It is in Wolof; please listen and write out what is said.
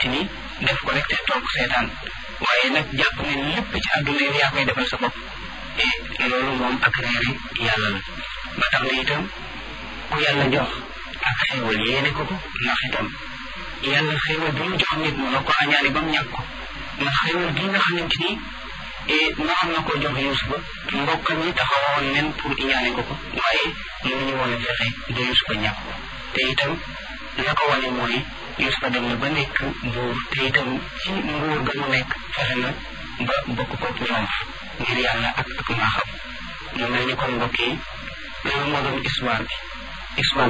te ni def ko rek te toog seetaan waaye nag jàpp ne lépp ci àdduna yi yaa koy defal sa bopp et loolu moom ak réeri yàlla la ba tax na itam ku yàlla jox ak xéewal yéene ko ko ndax itam yàlla xéewal bi mu jox nit mu la ko añaane ba mu ñàkk ko ndax xéewal gi nga xamante ni naroon na ko jox Yuusufa mbokkam ñi taxawoon nen pour iñaane ko ko waaye mënuñu woon a fexe ba Yuusufa ñàkk ko te itam la ko wane mooy Yuusufa dem na ba nekk buur te itam ci nguur ga mu nekk fexe na ba bokk ko ñoom ngir yàlla ak ak maaxam mu mel ni kon mbokk yi loolu moo doon histoire bi histoire